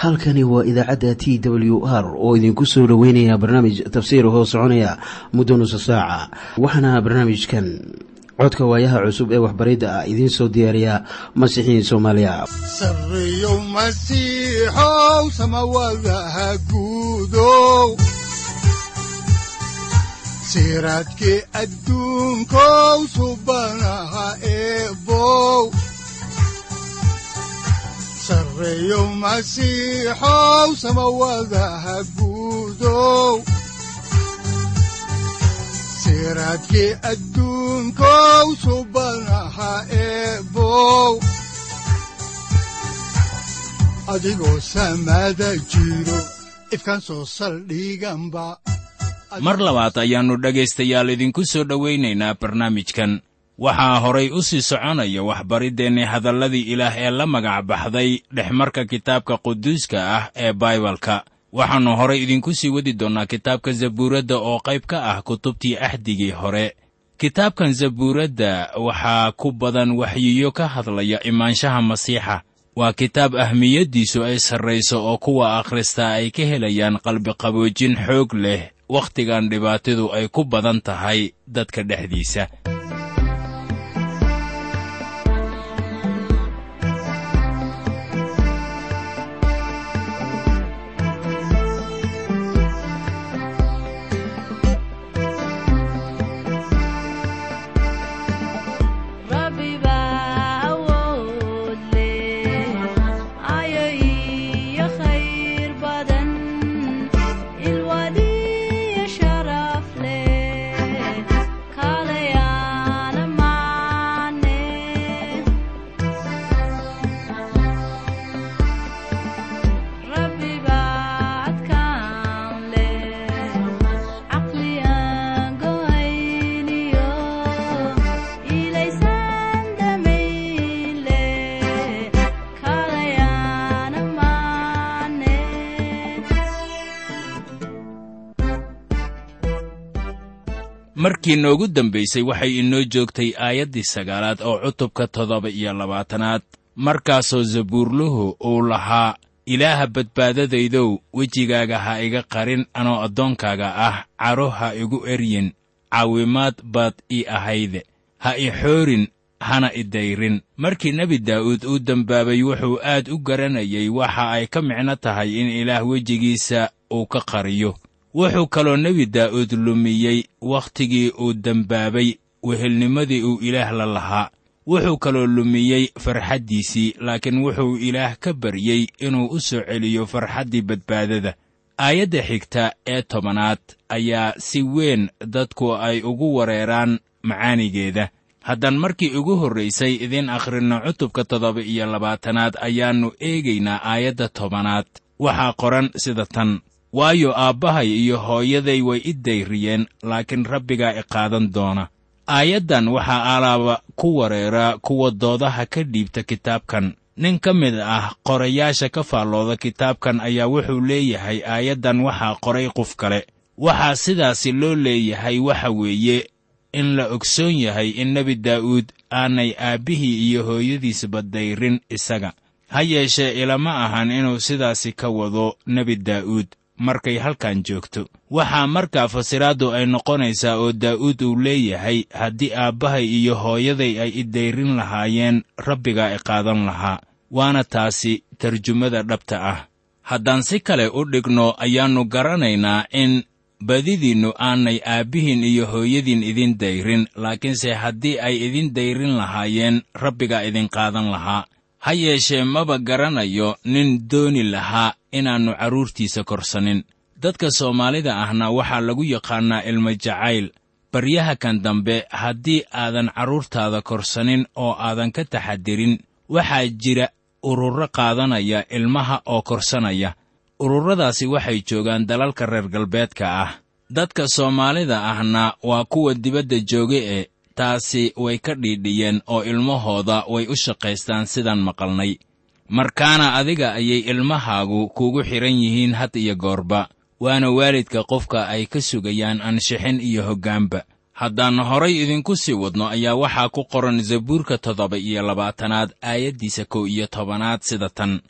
halkani waa idaacadda t w r oo idinku soo dhoweynaya barnaamij tafsiir hoo soconaya muddo nusa saaca waxaana barnaamijkan codka waayaha cusub ee waxbaridda ah idiin soo diyaariya masiixiin soomaaliya sareyow masiixow samawadaha guudow siraadkii adduunkow subanaha eebow sareyow masiixow samawadaha guudow siraadkii adduunkow subanaha eebow adigoo samada jiro ifkan soo saldhiganba mar labaad ayaannu dhegaystayaal idinku soo dhowaynaynaa barnaamijkan waxaa horay u sii soconaya waxbariddeenni hadalladii ilaah ee la magac baxday dhexmarka kitaabka quduuska ah ee baibalka waxaannu horay idinku sii wadi doonnaa kitaabka zabuuradda oo qayb ka ah kutubtii axdigii hore kitaabkan zabuuradda waxaa ku badan waxyiyo ka hadlaya imaanshaha masiixa waa kitaab ahmiyaddiisu ay sarrayso oo kuwa akhristaa ay ka helayaan qalbiqaboojin xoog leh wakhtigan dhibaatadu ay ku badan tahay dadka dhexdiisa markii noogu dambaysay waxay inoo joogtay aayaddii sagaalaad oo cutubka toddoba iyo labaatanaad markaasoo zabuurluhu uu lahaa ilaaha badbaadadaydow wejigaaga ha iga qarin anoo addoonkaaga ah caro ha igu eryin caawimaad baad ii ahayde ha i xoorin hana i dayrin markii nebi daa'uud uu dembaabay wuxuu aad u garanayay waxa ay ka micno tahay in ilaah wejigiisa uu ka qariyo wuxuu kaloo nebi daa'uud lumiyey wakhtigii uu dembaabay wehelnimadii uu ilaah la lahaa wuxuu kaloo lumiyey farxaddiisii laakiin wuxuu ilaah ka baryey inuu u soo celiyo farxaddii badbaadada aayadda xigta ee tobanaad ayaa si weyn dadku ay ugu wareeraan macaanigeeda haddaan markii ugu horraysay idiin akhrinno cutubka toddoba iyo labaatanaad ayaannu eegaynaa aayadda tobanaad waxaa qoran sida tan waayo aabbahay iyo hooyaday way i dayriyeen laakiin rabbigaa i qaadan doona aayaddan waxaa alaaba ku wareera kuwa doodaha ka dhiibta kitaabkan nin ka mid ah qorayaasha ka faallooda kitaabkan ayaa wuxuu leeyahay aayaddan waxaa qoray qof kale waxaa sidaasi loo leeyahay waxa weeye in la ogsoon yahay in nebi daa'uud aanay aabbihii iyo hooyadiisba dayrin isaga ha yeeshee ilama ahan inuu sidaasi ka wado nebi daa'uud markay halkan joogto waxaa markaa fasiraaddu ay noqonaysaa oo daa'uud uu leeyahay haddii aabbahay iyo hooyaday ay i dayrin lahaayeen rabbigaa i qaadan lahaa waana taasi tarjumada dhabta ah haddaan si kale u dhigno ayaannu garanaynaa in badidiinnu aanay aabbihiin iyo hooyadiin idin dayrin laakiinse haddii ay idin dayrin lahaayeen rabbigaa idin qaadan lahaa ha yeeshee maba garanayo nin dooni lahaa inaannu carruurtiisa korsanin dadka soomaalida ahna waxaa lagu yaqaannaa ilmo jacayl baryaha kan dambe haddii aadan carruurtaada korsanin oo aadan ka taxadirin waxaa jira ururro qaadanaya ilmaha oo korsanaya ururradaasi waxay joogaan dalalka reer galbeedka ah dadka soomaalida ahna waa kuwa dibadda jooga ee taasi way ka dhiidhiyeen oo ilmahooda way u shaqaystaan sidaan maqalnay markaana adiga ayay ilmahaagu kuugu xidhan yihiin had iyo goorba waana waalidka qofka ay ka sugayaan ansixin iyo hoggaanba haddaan horay idinku sii wadno ayaa waxaa ku qoran zabuurka toddoba iyo labaatanaad aayaddiisa kow iyo tobanaad sida tan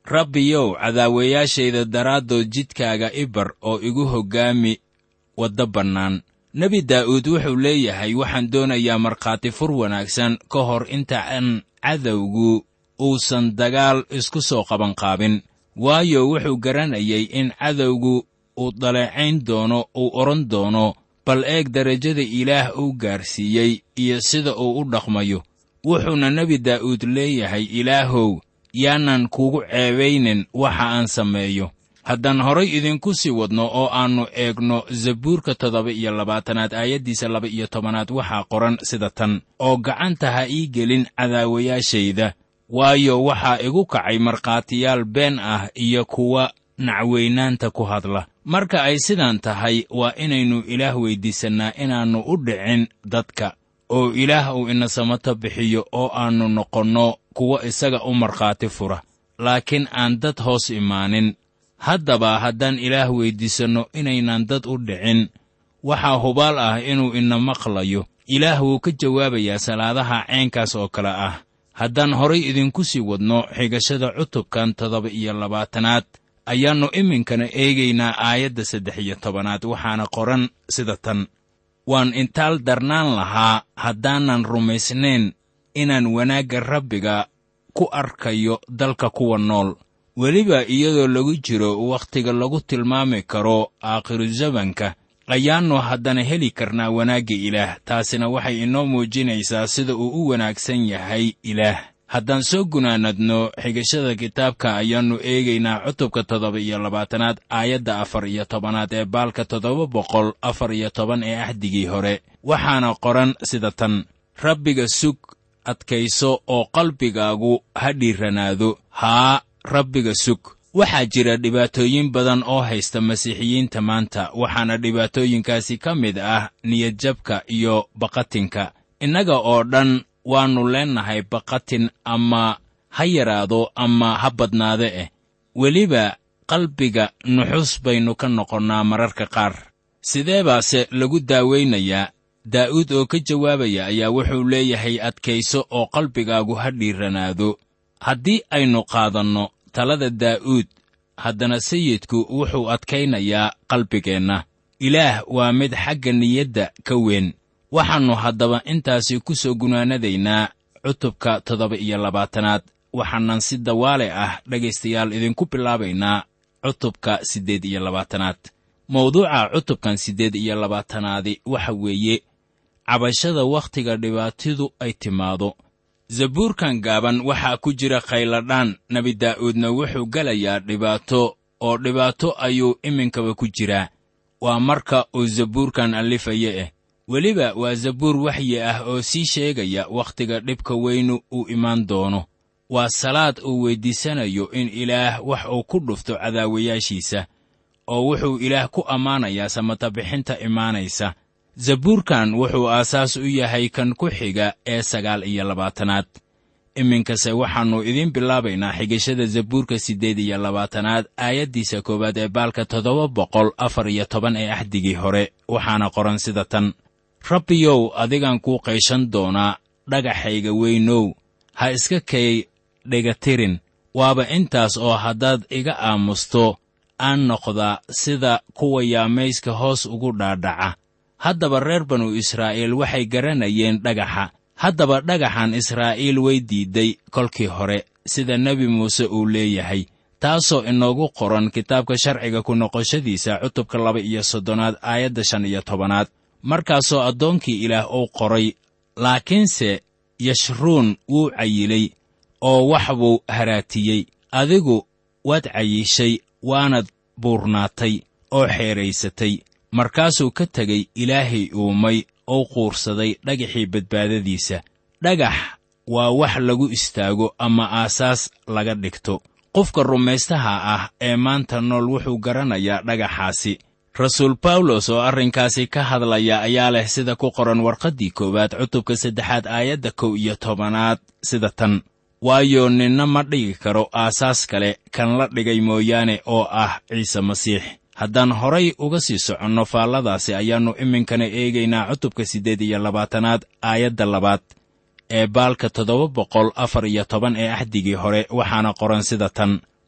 rabbiyow cadaawayaashayda daraaddood jidkaaga ibar oo igu hoggaami waddo bannaan nebi daa'uud wuxuu leeyahay waxaan doonayaa markhaati fur wanaagsan ka hor inta aan cadowgu uusan dagaal isku soo qabanqaabin waayo wuxuu garanayay in cadowgu uu daleecayn doono uu odhan doono bal eeg derajada ilaah uu gaarsiiyey iyo sida uu u dhaqmayo wuxuuna nebi daa'uud leeyahay ilaahow yaanan kugu ceebaynin waxa aan sameeyo haddaan horay idinku sii wadno oo aannu eegno zabuurka toddoba iyo labaatanaad aayaddiisa laba iyo tobanaad waxaa qoran sida tan oo gacanta ha ii gelin cadaawayaashayda waayo waxaa igu kacay markhaatiyaal been ah iyo kuwa nacweynaanta ku hadla marka ay sidaan tahay waa inaynu ilaah weyddiisannaa inaannu u dhicin dadka oo ilaah uu ina samato bixiyo oo aannu noqonno kuwa isaga u markhaati fura laakiin aan dad hoos imaanin haddaba haddaan ilaah weyddiisanno inaynan dad u dhicin waxaa hubaal ah inuu ina maqlayo ilaah wuu ka jawaabayaa salaadaha ceenkaas oo kale ah haddaan horay idinku sii wadno xigashada cutubkan toddoba iyo labaatanaad ayaannu iminkana eegaynaa aayadda saddex iyo tobanaad waxaana qoran sida tan waan intaal darnaan lahaa haddaanan rumaysnayn inaan wanaagga rabbiga ku arkayo dalka kuwa nool weliba iyadoo lagu jiro wakhtiga lagu tilmaami karo aakhiruzamanka ayaannu haddana heli karnaa wanaagga ilaah taasina waxay inoo muujinaysaa sida uu u wanaagsan yahay ilaah haddaan soo gunaanadno xigashada kitaabka ayaannu eegaynaa cutubka toddoba iyo labaatanaad aayadda afar iyo tobanaad ee baalka toddoba boqol afar iyo toban ee axdigii hore waxaana qoran sida tan rabbiga sug adkayso oo qalbigaagu ha dhiiranaado haa rabbiga sug waxaa jira dhibaatooyin badan oo haysta masiixiyiinta maanta waxaana dhibaatooyinkaasi ka mid ah niyadjabka iyo baqatinka innaga oo dhan waannu leennahay baqatin ama ha yaraado ama ha badnaade eh weliba qalbiga nuxus baynu ka noqonnaa mararka qaar sidee baase lagu daawaynayaa daa'uud oo ka jawaabaya ayaa wuxuu leeyahay adkayso oo qalbigaagu ha dhiiranaado haddii aynu qaadanno talada daa'uud haddana sayidku wuxuu adkaynayaa qalbigeenna ilaah waa mid xagga niyadda ka weyn waxaannu haddaba intaasi ku soo gunaanadaynaa cutubka toddoba iyo labaatanaad waxaanan si dawaale ah dhegaystayaal idinku bilaabaynaa cutubka siddeed iyo labaatanaad mawduuca cutubkan siddeed iyo labaatanaadi waxa weeye cabashada wakhtiga dhibaatidu ay timaado zabuurkan gaaban waxaa ku jira khayladhaan nebi daa'uudna wuxuu gelayaa dhibaato oo dhibaato ayuu iminkaba ku jiraa waa marka uu zabuurkan allifaya eh weliba waa zabuur waxyi ah oo sii sheegaya wakhtiga dhibka weynu uu imaan doono waa salaad uu weyddiisanayo in ilaah wax uu ku dhufto cadaawayaashiisa oo wuxuu ilaah ku ammaanayaa samatabixinta imaanaysa zabuurkan wuxuu aasaas u yahay kan ku xiga ee sagaal iyo labaatanaad iminkase waxaannu idiin bilaabaynaa xigashada zabuurka siddeed iyo labaatanaad aayaddiisa koowaad ee baalka toddoba boqol afar iyo toban ee axdigii hore waxaana qoran sida tan rabbiyow adigaan kuu qayshan doonaa dhagaxayga weynow ha iska kay dhegatirin waaba intaas oo haddaad iga aamusto aan noqdaa sida kuwa yaamayska hoos ugu dhaadhaca haddaba reer banu israa'iil waxay garanayeen dhagaxa haddaba dhagaxan israa'iil way diidday kolkii hore sida nebi muuse uu leeyahay taasoo inoogu qoran kitaabka sharciga ku noqoshadiisa cutubka laba iyo soddonaad aayadda shan iyo tobanaad markaasoo addoonkii ilaah uu qoray laakiinse yashruun wuu cayilay oo wax buu haraatiyey adigu waad cayishay waanad buurnaatay oo xeedraysatay markaasuu ka tegey ilaahay uumay oo quursaday dhagaxii badbaadadiisa dhagax waa wax lagu istaago ama aasaas laga dhigto qofka rumaystaha ah ee maanta nool wuxuu garanayaa dhagaxaasi rasuul bawlos oo arrinkaasi ka hadlaya ayaa leh sida ku qoran warqaddii koowaad cutubka saddexaad aayadda kow iyo tobanaad sida tan waayo ninna ma dhigi karo aasaas kale kan la dhigay mooyaane oo ah ciise masiix haddaan horay uga sii soconno faalladaasi ayaannu iminkana eegaynaa cutubka siddeed iyo labaatanaad aayadda labaad ee baalka toddoba boqol afar iyo toban ee axdigii hore waxaana qoran sida tan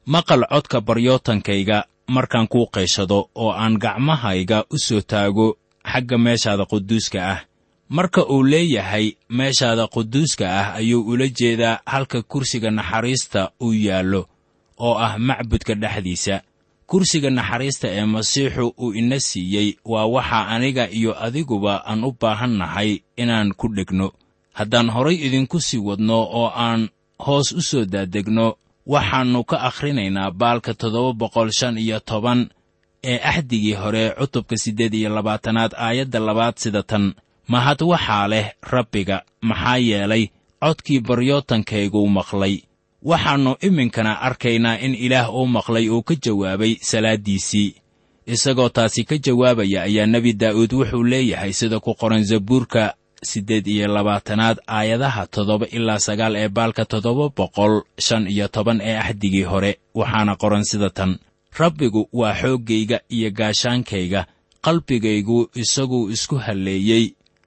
maqal codka baryootankayga markaan kuu qayshado oo aan gacmahayga u soo taago xagga meeshaada quduuska ah marka uu leeyahay meeshaada quduuska ah ayuu ula jeedaa halka kursiga naxariista uu yaallo oo ah macbudka dhexdiisa kursiga naxariista ee masiixu uu ina siiyey waa waxa aniga iyo adiguba aan u baahan nahay inaan ku dhegno haddaan horay idinku sii wadno oo aan hoos u soo daadegno waxaannu ka akhrinaynaa baalka toddoba boqol shan iyo toban ee axdigii hore cutubka siddeed iyo labaatanaad aayadda labaad sida tan mahad waxaa leh rabbiga maxaa yeelay codkii baryootankayguu maqlay waxaannu iminkana arkaynaa in ilaah uu maqlay uu ka jawaabay salaaddiisii isagoo taasi ka jawaabaya ayaa nebi daa'uud wuxuu leeyahay sida ku qoran zabuurka siddeed iyo labaatanaad aayadaha toddoba ilaa sagaal ee baalka toddoba boqol shan iyo toban ee axdigii hore waxaana qoran sida tan rabbigu waa xooggayga iyo gaashaankayga qalbigaygu isaguu isku halleeyey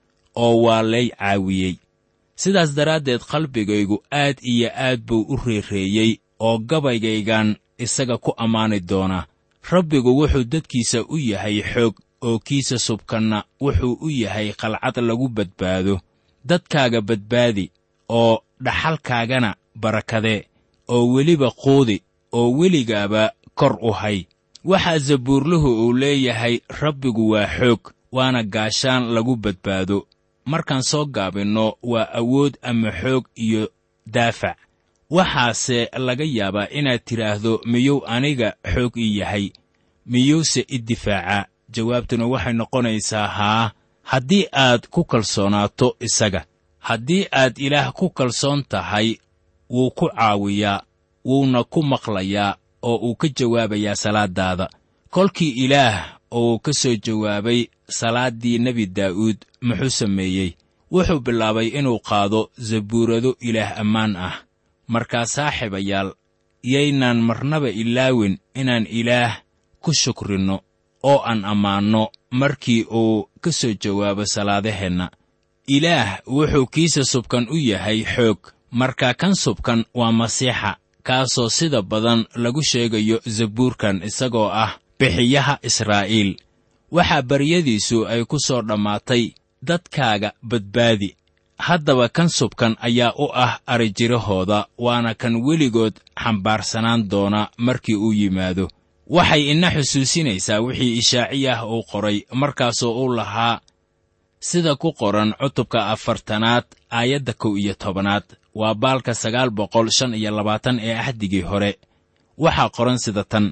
oo waa lay caawiyey sidaas daraaddeed qalbigaygu aad iyo aad buu u reereeyey oo gabaygaygan isaga ku ammaani doonaa rabbigu wuxuu dadkiisa u yahay xoog oo kiisa subkanna wuxuu u yahay qalcad lagu badbaado dadkaaga badbaadi oo dhaxalkaagana barakadee oo weliba quudi oo weligaaba kor u hay waxaa zabuurluhu uu leeyahay rabbigu waa xoog waana gaashaan lagu badbaado markaan soo gaabinno waa awood ama xoog iyo daafac waxaase laga yaabaa inaad tidhaahdo miyuu aniga xoog ii yahay miyuuse i difaaca jawaabtuna waxay noqonaysaa haa haddii aad ku kalsoonaato isaga haddii aad ilaah ku kalsoon tahay wuu ku caawiyaa wuuna ku maqlayaa oo uu ka jawaabayaa salaaddaada kolkii ilaah uu ka soo jawaabay salaaddii nebi daa'uud muxuu sameeyey wuxuu bilaabay inuu qaado zabuurado ilaah ammaan ah markaa saaxiibayaal yaynaan marnaba ilaawin inaan ilaah ku shukrinno oo aan ammaanno markii uu ka soo jawaabo salaadaheenna ilaah wuxuu kiisa subkan u yahay xoog marka kan subkan waa masiixa kaasoo sida badan lagu sheegayo zabuurkan isagoo ah bixiyaha israa'iil waxaa baryadiisu ay ku soo dhammaatay dadkaaga badbaadi haddaba kan subkan ayaa u ah arijirahooda waana kan weligood xambaarsanaan doona markii uu yimaado waxay ina xusuusinaysaa wixii ishaaciyah uu qoray markaasoo uu lahaa sida ku qoran cutubka afartanaad aayadda kow iyo tobanaad waa baalka sagaal boqol shan iyo labaatan ee axdigii hore waxaa qoran sida tan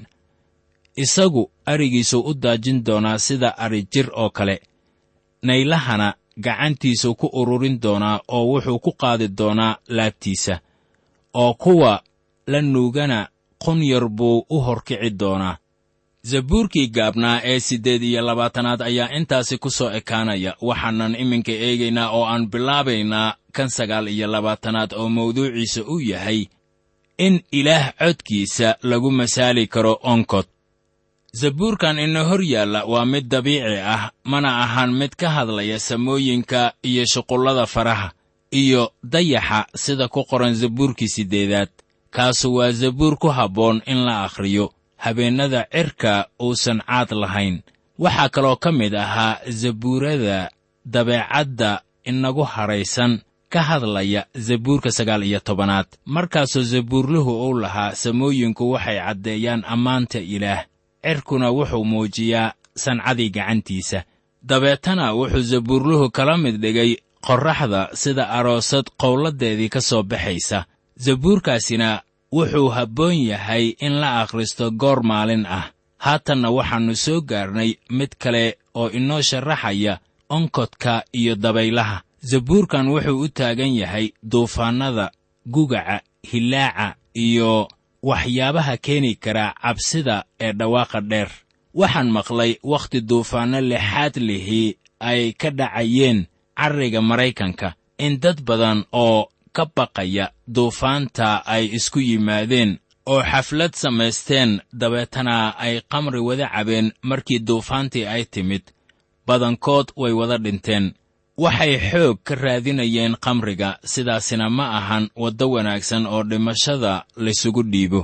isagu arigiisuu u daajin doonaa sida ari jir oo kale naylahana gacantiisuu ku ururin doonaa oo wuxuu ku qaadi doonaa laabtiisa oo kuwa la nuugana qunyar buu u horkici doonaa zabuurkii gaabnaa ee siddeed iyo labaatanaad ayaa intaasi ku soo ekaanaya waxaanan iminka eegaynaa oo aan bilaabaynaa kan sagaal iyo labaatanaad oo mawduuciisa uu yahay in ilaah codkiisa lagu masaali karo onkod zabuurkan ina hor yaalla waa mid dabiici ah mana ahan mid ka hadlaya samooyinka iyo shuqullada faraha iyo dayaxa sida ku qoran zabuurkii siddeedaad kaasu waa zabuur ku habboon in la akhriyo habeennada cirka uusan caad lahayn waxaa kaloo ka mid ahaa zabuurada dabeecadda inagu hadhaysan ka hadlaya zabuurka sagaal iyo tobanaad markaasoo zabuurluhu uu lahaa samooyinku waxay caddeeyaan ammaanta ilaah cirkuna wuxuu muujiyaa sancadii gacantiisa dabeetana wuxuu zabuurluhu kala mid dhigay qorraxda sida aroosad qowladdeedii ka soo baxaysa zabuurkaasina wuxuu habboon yahay in la akhristo goor maalin ah haatanna waxaannu soo gaarnay mid kale oo inoo sharaxaya onkodka iyo dabaylaha zabuurkan wuxuu u taagan yahay duufaannada gugaca hillaaca iyo waxyaabaha keeni kara cabsida ee dhawaaqa dheer waxaan maqlay wakhti duufaanno lixaad lihii ay ka dhacayeen carriga maraykanka in dad badan oo ka baqaya duufaanta ay isku yimaadeen oo xaflad samaysteen dabeetana ay qamri wada cabeen markii duufaantii ay timid badankood way wada dhinteen waxay xoog ka raadinayeen khamriga sidaasina ma ahan waddo wanaagsan oo dhimashada laysugu dhiibo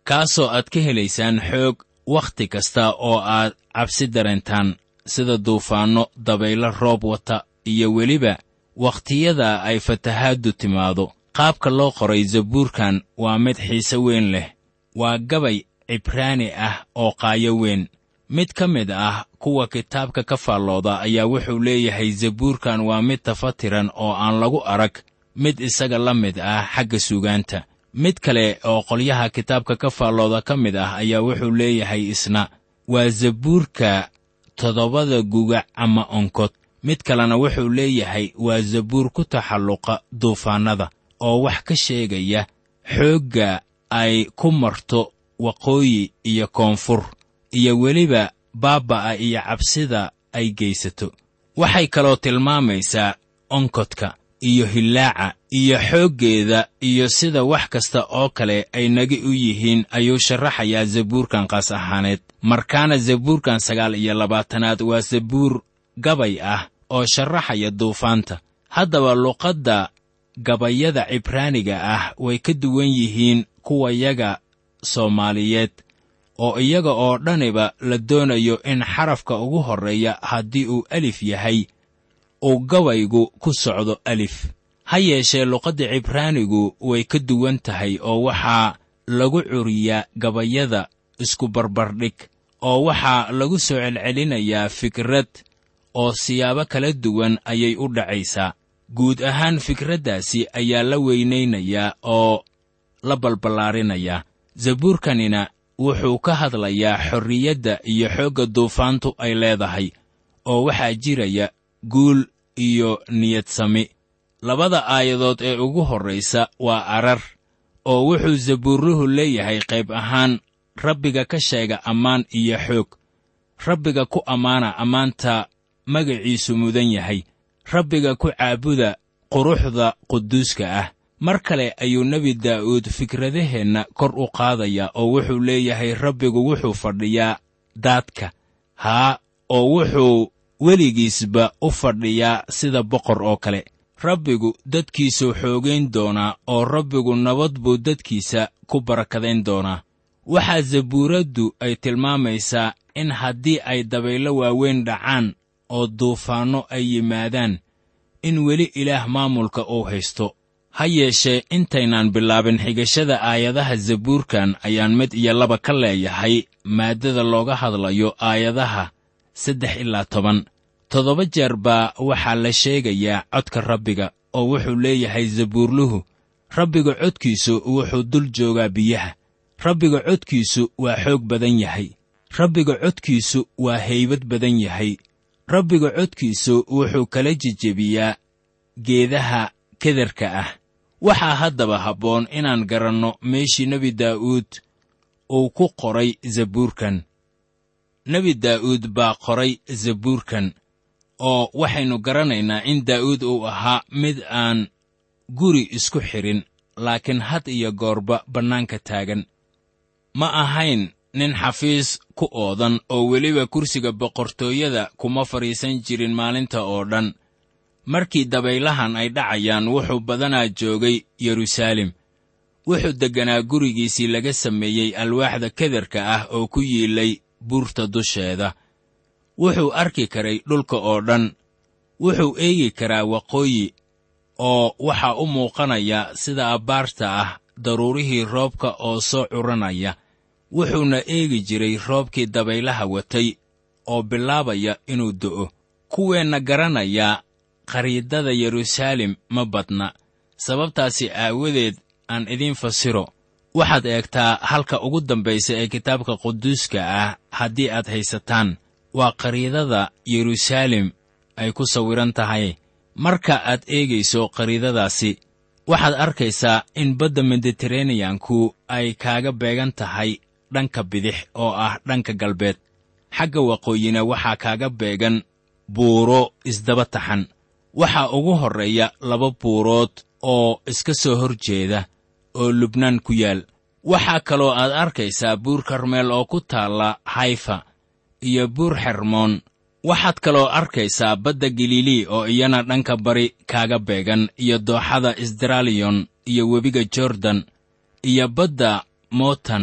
kaasoo aad ka helaysaan xoog wakhti kasta oo aad cabsi dareentaan sida duufaanno dabaylo roob wata iyo weliba wakhtiyada ay fatahaaddu timaado qaabka loo qoray zabuurkan waa mid xiise weyn leh waa gabay cibraani ah oo qaayo weyn mid ka mid ah kuwa kitaabka ka faallooda ayaa wuxuu leeyahay zabuurkan waa mid tafatiran oo aan lagu arag mid isaga la mid ah xagga suugaanta mid kale oo qolyaha kitaabka ka faallooda ka mid ah ayaa wuxuu leeyahay isna waa zabuurka toddobada gugac ama onkod mid kalena wuxuu leeyahay waa zabuur ku taxalluqa duufaannada oo wax ka sheegaya xoogga ay ku marto waqooyi iyo koonfur iyo weliba baaba'a iyo cabsida ay geysato waxay kaloo tilmaamaysaa onkodka iyo hillaaca iyo xooggeeda iyo sida wax kasta oo kale ay nagi u yihiin ayuu sharaxayaa zabuurkan qaas ahaaneed markaana zabuurkan sagaal iyo labaatanaad waa zabuur gabay ah oo sharaxaya duufaanta haddaba luqadda gabayada cibraaniga ah way ka duwan yihiin kuwayaga soomaaliyeed oo iyaga oo dhaniba la doonayo in xarafka ugu horreeya haddii uu alif yahay uu gabaygu ku socdo alif ha yeeshee luqadda cibraanigu way ka duwan tahay oo waxaa lagu curiyaa gabayada isku barbardhig oo waxaa lagu soo celcelinayaa fikrad oo siyaabo kala duwan ayay u dhacaysaa guud ahaan fikraddaasi ayaa la weynaynayaa oo la balballaarinayaa zabuurkanina wuxuu ka hadlayaa xorriyadda iyo xoogga duufaantu ay leedahay oo waxaa jiraya guul iyo niyad sami labada aayadood ee ugu horraysa waa arar oo wuxuu zabuurruhu leeyahay qayb ahaan rabbiga ka sheega ammaan iyo xoog rabbiga ku ammaana ammaanta magaciisu mudan yahay rabbiga ku caabuda quruxda quduuska ah mar kale ayuu nebi daa'uud fikradaheenna kor u qaadayaa oo wuxuu leeyahay rabbigu wuxuu fadhiyaa daadka haa oo wuxuu weligiisba u fadhiyaa sida boqor oo kale rabbigu dadkiisuu xoogayn doonaa oo rabbigu nabad buu dadkiisa ku barakadayn doonaa waxaa zabuuraddu ay tilmaamaysaa in haddii ay dabaylo waaweyn dhacaan oo duufaanno ay yimaadaan in weli ilaah maamulka uu haysto ha yeeshee intaynaan bilaabin xigashada aayadaha zabuurkan ayaan mid iyo laba ka leeyahay maaddada looga hadlayo aayadaha saddex ilaa toban toddoba jeer baa waxaa la sheegayaa codka rabbiga oo wuxuu leeyahay zabuurluhu rabbiga codkiisu wuxuu dul joogaa biyaha rabbiga codkiisu waa xoog badan yahay rabbiga codkiisu waa haybad badan yahay rabbiga codkiisu wuxuu kala jejebiyaa geedaha kederka ah waxaa haddaba habboon inaan garanno meeshii nebi daa'uud uu ku qoray zabuurkan nebi daa'uud baa qoray zabuurkan oo waxaynu garanaynaa in daa'uud uu ahaa mid aan guri isku xidhin laakiin had iyo goorba bannaanka taagan ma ahayn nin xafiis ku oodan oo weliba kursiga boqortooyada kuma fadhiisan jirin maalinta oo dhan markii dabaylahan ay dhacayaan wuxuu badanaa joogay yeruusaalem wuxuu degganaa gurigiisii laga sameeyey alwaaxda kederka ah oo ku yiilay buurta dusheeda wuxuu arki karay dhulka oo dhan wuxuu eegi karaa waqooyi oo waxaa u muuqanaya sida abbaarta ah daruurihii roobka oo soo curanaya wuxuuna eegi jiray roobkii dabaylaha watay oo bilaabaya inuu do'o kuweenna garanaya khariidada yeruusaalem ma badna sababtaasi aawadeed aan idiin fasiro waxaad eegtaa halka ugu dambaysa ee kitaabka quduuska ah haddii aad haysataan waa khariidada yeruusaalem ay ku sawiran tahay marka aad eegayso khariidadaasi waxaad arkaysaa in badda mediteraneyanku ay kaaga beegan tahay dhanka bidix oo ah dhanka galbeed xagga waqooyina waxaa kaaga beegan buuro isdaba taxan waxaa ugu horreeya laba buurood oo iska soo hor jeeda oo lubnaan ku yaal waxaa kaloo aad arkaysaa buur karmeel oo ku taalla hayfa iyo buur xermoon waxaad kaloo arkaysaa badda galilii oo iyana dhanka bari kaaga beegan iyo dooxada isdraaliyon iyo webiga jordan iyo badda mootan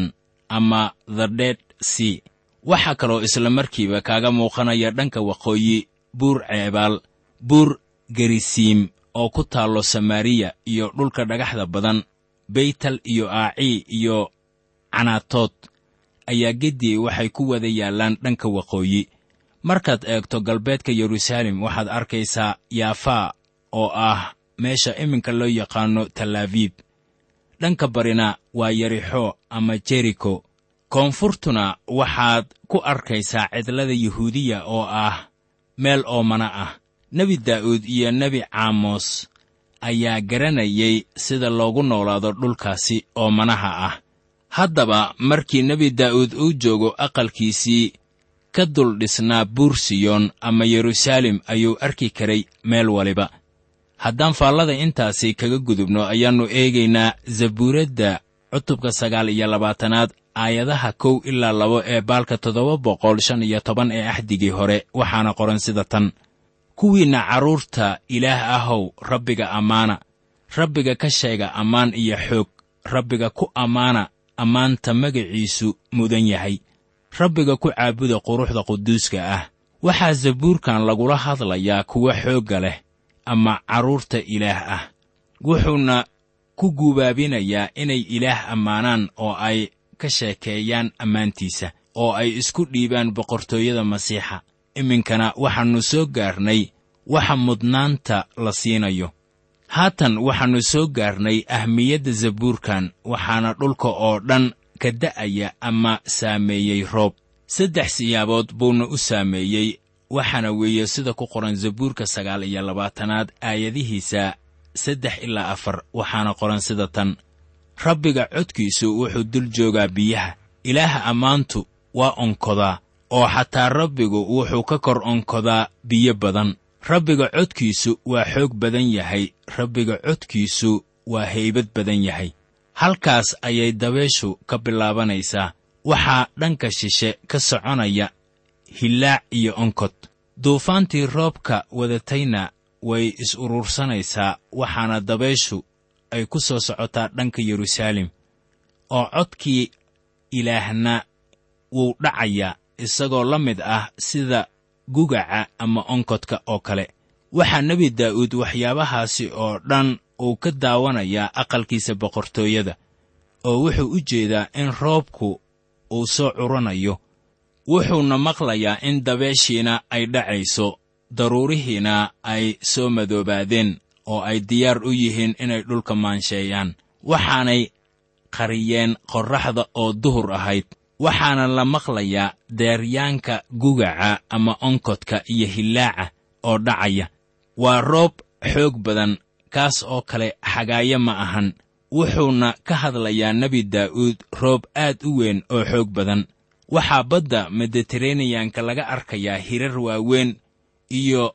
ama the dead sea waxaa kaloo isla markiiba kaaga muuqanaya dhanka waqooyi buur ceebaal buur gerisiim oo ku taallo samaariya iyo dhulka dhagaxda badan beytal iyo aacii iyo canaatood ayaa geddii waxay ku wada yaallaan dhanka waqooyi markaad eegto galbeedka yeruusaalem waxaad arkaysaa yaafaa oo ah meesha iminka loo yaqaanno talaabiib dhanka barina waa yerixo ama jeriko koonfurtuna waxaad ku arkaysaa cidlada yuhuudiya oo ah meel oomana ah nebi daa'uud iyo nebi caamos ayaa garanayay sida loogu noolaado dhulkaasi oomanaha ah haddaba markii nebi daa'uud uu joogo aqalkiisii ka dul dhisnaa buur siyoon ama yeruusaalem ayuu arki karay meel waliba haddaan faallada intaasi kaga gudubno ayaannu eegaynaa zabuuradda cutubka sagaal iyo labaatanaad aayadaha kow ilaa labo ee baalka toddoba boqol shan iyo toban ee axdigii hore waxaana qoran sida tan kuwiinna carruurta ilaah ahow rabbiga ammaana rabbiga ka sheega ammaan iyo xoog rabbiga ku ammaana ammaanta magaciisu mudan yahay rabbiga ku caabuda quruxda quduuska ah waxaa zabuurkan lagula hadlayaa kuwa xoogga leh ama carruurta ilaah ah wuxuuna ku guubaabinayaa inay ilaah ammaanaan oo ay ka sheekeeyaan ammaantiisa oo ay isku dhiibaan boqortooyada masiixa iminkana waxaannu soo gaarnay waxa mudnaanta la siinayo haatan waxaannu soo gaarnay ahmiyadda zabuurkan waxaana dhulka oo dhan ka da'aya ama saameeyey roob saddex siyaabood buuna u saameeyey waxaana weeye sida ku qoran zabuurka sagaal iyo labaatanaad aayadihiisa saddex ilaa afar waxaana qoran sida tan rabbiga codkiisu wuxuu dul joogaa biyaha ilaaha ammaantu waa onkodaa oo xataa rabbigu wuxuu ka kor onkodaa biyo badan rabbiga codkiisu waa xoog badan yahay rabbiga codkiisu waa haybad badan yahay halkaas ayay dabeeshu ka bilaabanaysaa waxaa dhanka shishe ka soconaya hillaac iyo onkod duufaantii roobka wadatayna way is-urursanaysaa waxaana dabeeshu ay ku soo socotaa dhanka yeruusaalem oo codkii ilaahna wuu dhacayaa isagoo la mid ah sida gugaca ama onkodka oo kale waxaa nebi daa'uud waxyaabahaasi oo dhan uu ka daawanayaa aqalkiisa boqortooyada oo wuxuu u jeedaa in roobku uu soo curanayo wuxuuna maqlayaa in dabeeshiina ay dhacayso daruurihiina ay soo madoobaadeen oo ay diyaar u yihiin inay dhulka maansheeyaan waxaanay qariyeen qorraxda oo duhur ahayd waxaana la maqlayaa deeryaanka gugaca ama onkodka iyo hillaaca oo dhacaya waa roob xoog badan kaas oo kale xagaayo ma ahan wuxuuna ka hadlayaa nebi daa'uud roob aad u weyn oo xoog badan waxaa badda mediteraneyanka laga arkayaa hirar waaweyn iyo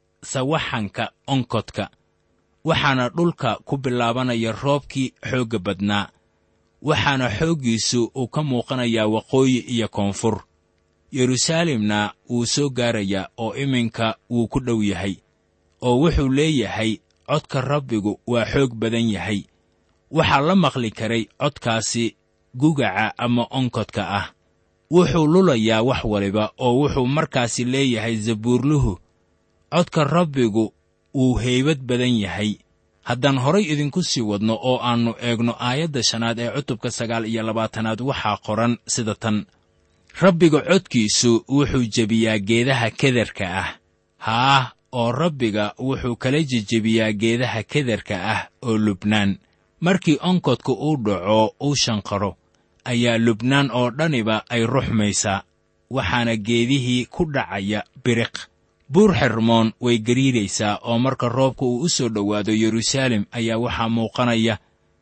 sawaxanka onkodka waxaana dhulka ku bilaabanaya roobkii xoogga badnaa waxaana xooggiisu uu ka muuqanayaa waqooyi iyo koonfur yeruusaalemna wuu soo gaarayaa oo iminka wuu ku dhow yahay oo wuxuu leeyahay codka rabbigu waa xoog badan yahay waxaa la maqli karay codkaasi gugaca ama onkodka ah wuxuu lulayaa wax waliba oo wuxuu markaasi leeyahay zabuurluhu codka rabbigu wuu heybad badan yahay haddaan horay idinku sii wadno oo aannu eegno aayadda shanaad ee cutubka sagaal iyo labaatanaad waxaa qoran sida tan rabbiga codkiisu wuxuu jebiyaa geedaha kederka ah haah oo rabbiga wuxuu kala jejebiyaa geedaha kederka ah oo lubnaan markii onkodka uu dhaco uu shanqaro ayaa lubnaan oo dhaniba ay ruxmaysaa waxaana geedihii ku dhacaya biriq buur xermoon way gariiraysaa oo marka roobka uu u soo dhowaado yeruusaalem ayaa waxaa muuqanaya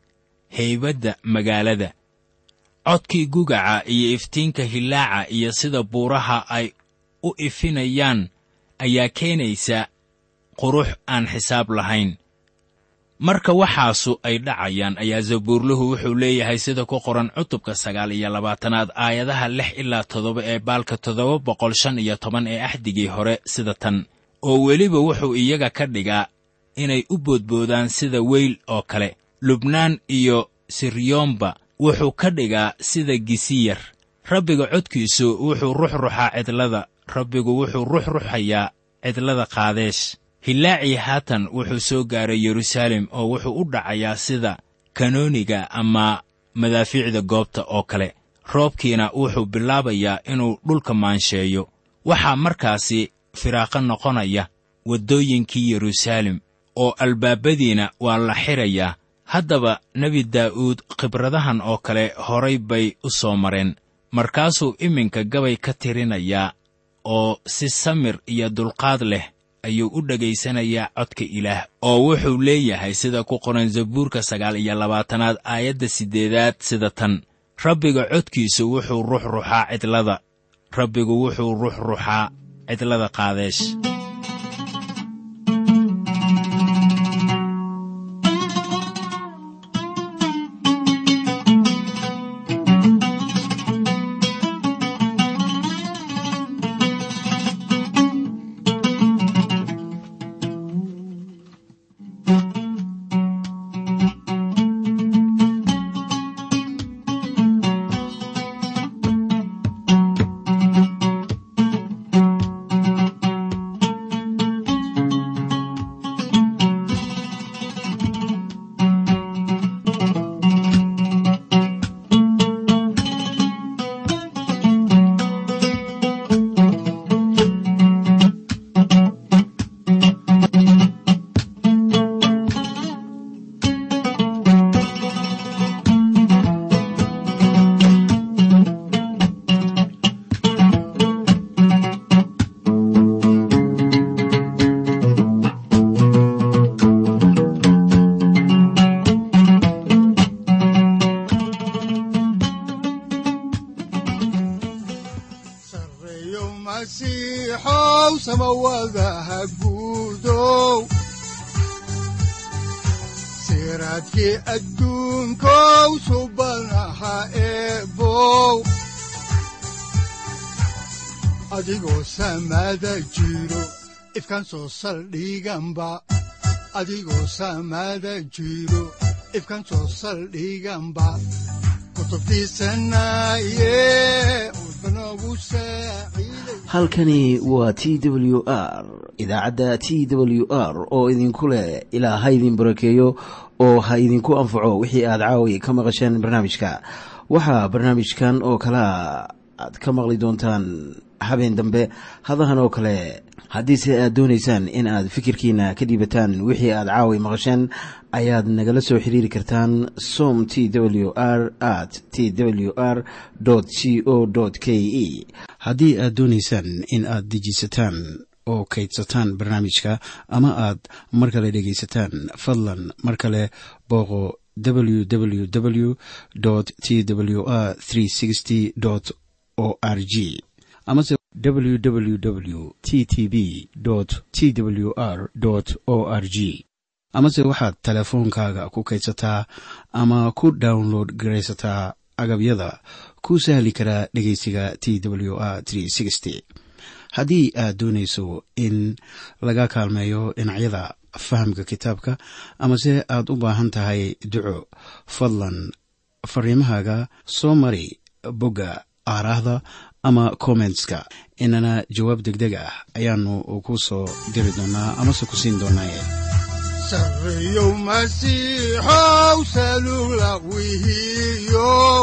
haybadda magaalada codkii gugaca iyo iftiinka hillaaca iyo sida buuraha ay u ifinayaan ayaa keenaysa qurux aan xisaab lahayn marka waxaasu ay dhacayaan ayaa zabuurluhu wuxuu leeyahay sida ku qoran cutubka sagaal iyo labaatanaad aayadaha lix ilaa toddoba ee baalka toddoba boqol shan iyo toban ee axdigii hore sida tan oo weliba wuxuu iyaga ka dhigaa inay u boodboodaan sida weyl oo kale lubnaan iyo siryoonba wuxuu ka dhigaa sida gisiyar rabbiga codkiisu wuxuu ruxruxaa cidlada rabbigu wuxuu ruxruxayaa cidlada qaadeesh hilaacii haatan wuxuu soo gaaray yeruusaalem oo wuxuu u dhacayaa sida kanooniga ama madaafiicda goobta oo kale roobkiina wuxuu bilaabayaa inuu dhulka maansheeyo waxaa markaasi firaaqo noqonaya waddooyinkii yeruusaalem oo albaabadiina waa la xidhayaa haddaba nebi daa'uud khibradahan oo kale horay bay u soo mareen markaasuu iminka gabay ka tirinayaa oo si samir iyo dulqaad leh ayuu u dhegaysanayaa codka ilaah oo wuxuu leeyahay sida ku qoran zabuurka sagaal iyo labaatanaad aayadda siddeedaad sida tan rabbiga codkiisu wuxuu ruxruxaa cidlada rabbigu wuxuu ruxruxaa cidlada qaadeesh sareeyo masiixow samawadaha guudow siraadkii adduunkow subanaha eebow adigoo samada jiro ifkaan soo saldhiganba adigoo samada jiro ifkaan soo saldhiganba kutubtiisanaye udbanogu saaciiday halkani waa t w r idaacadda t w r oo idinku leh ilaa ha idin barakeeyo oo ha idinku anfaco wixii aad caawi ka maqasheen barnaamijka waxaa barnaamijkan oo kalea aad ka maqli doontaan habeen dambe hadahan oo kale haddiise aad doonaysaan in aad fikirkiina ka dhiibataan wixii aad caawi maqasheen ayaad nagala soo xiriiri kartaan som t w r at t w r c o k e haddii aad doonaysaan in aad dejiisataan oo kaydsataan barnaamijka ama aad mar kale dhegaysataan fadlan mar kale booqo www t w r o r g amase www t t b t w r o r g amase waxaad teleefoonkaaga ku kaydsataa ama ku download garaysataa agabyada ku sahli karaa dhegeysiga t w r haddii aad doonayso in laga kaalmeeyo dhinacyada fahamka kitaabka amase aad u baahan tahay duco fadlan fariimahaaga soo mari bogga aaraahda ama kommentska inana jawaab degdeg ah ayaanu ku soo diri doonaa amase ku siin doonaaye sareeyow masiixow salula wihiyow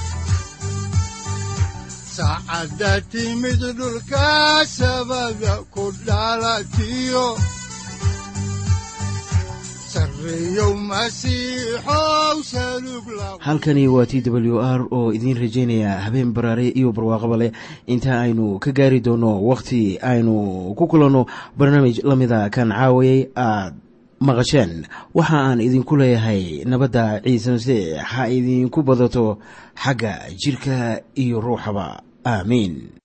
saacadda timid dhulka sabada ku dhalatiyo sareeyow masiixow salug la halkani waa t w r oo idiin rajaynaya habeen baraare iyo barwaaqaba leh inta aynu ka gaari doono wakhti aynu ku kulanno barnaamij la mida kan caawayay aad maqasheen waxa aan idinku leeyahay nabadda ciise masiix ha idinku badato xagga jidhka iyo ruuxaba aamiin